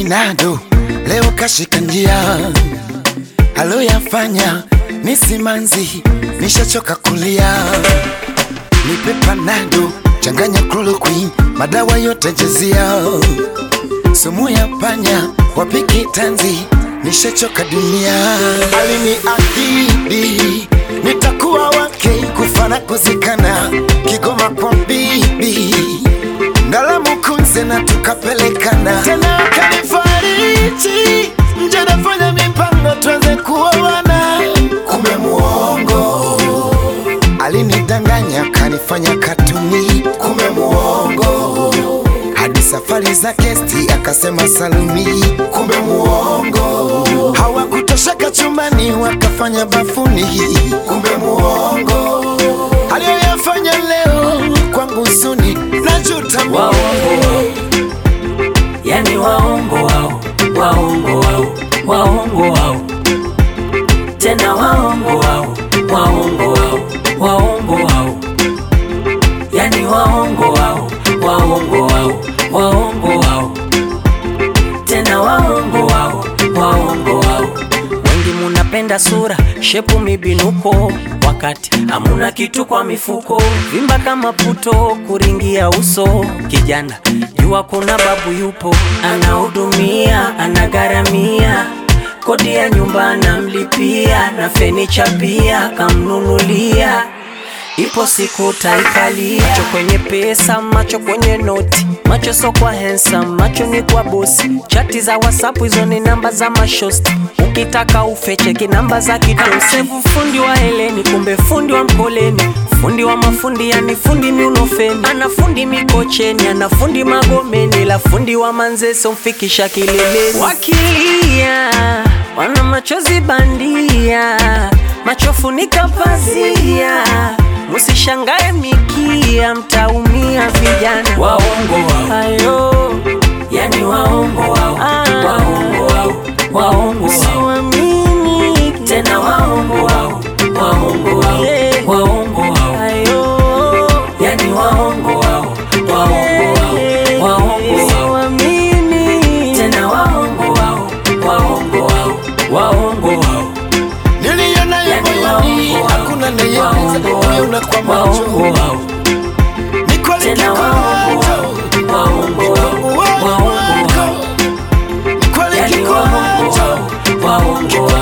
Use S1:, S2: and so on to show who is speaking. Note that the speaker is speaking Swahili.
S1: Nado leo kashika njia, aloyafanya ni simanzi, nishachoka kulia. Nipe panado, changanya chloroquine, madawa yote jezia, sumu ya panya, wapiki tanzi, nishachoka dunia. Aliniahidi nitakuwa wake, kufa na kuzikana, Kigoma kwa bibi Ndalamu kunze na tukapelekana tena, akanifariji nje, nafanya mipango tuanze kuoana, kumbe muongo. Alinidanganya kanifanya katuni, kumbe muongo. Hadi safari za kesti akasema saluni, kumbe muongo. Hawakutosheka chumbani wakafanya bafuni, kumbe muongo. Aliyoyafanya leo kwangu huzuni, najuta mimi.
S2: waongo wao, yani waongo wao, waongo wao, waongo wao, tena waongo wao, waongo wao, waongo wao, yani waongo wao, waongo wao, waongo wao, tena waongo wao, waongo wao. Wengi munapenda sura, shepu, mibinuko, wakati hamuna kitu kwa mifuko, vimba kama puto, kuringia uso. Kijana jua kuna babu yupo, anahudumia, anagharamia kodi ya nyumba anamlipia, na fenicha pia kamnunulia. Ipo siku taikalia, macho kwenye pesa, macho kwenye noti, macho so kwa handsome, macho ni kwa bosi. Chati za WhatsApp hizo ni namba za mashosti, ukitaka ufecheki namba za kidosi. Fundi wa heleni, kumbe fundi wa mkoleni, fundi wa mafundi, yani fundi miunofeni, ana fundi mikocheni, ana fundi magomeni, la fundi wa manzeso mfikisha kileleni. Wakilia wana machozi bandia, macho funika pazia Musishangae mikia, mtaumia vijana. Waongo wao, ayo, yani waongo wao, waongo wao, waongo wao, siwamini tena, waongo wao, waongo wao, waongo wao, ayo, yani waongo wao, waongo wao, waongo wao, siwamini tena, waongo wao, waongo wao, waongo wao
S1: Niliona
S2: Yani
S1: moyoni,
S2: waongo wao,
S1: hakuna nayeweza
S2: waongo
S1: kuiona
S2: wao,
S1: kwa
S2: waongo
S1: macho.
S2: wao,
S1: Ni kweli
S2: tena waongo
S1: kikwacho,
S2: wao, waongo wao, waongo wao,
S1: ni kweli
S2: yani
S1: kikwacho.
S2: waongo wao, waongo wao.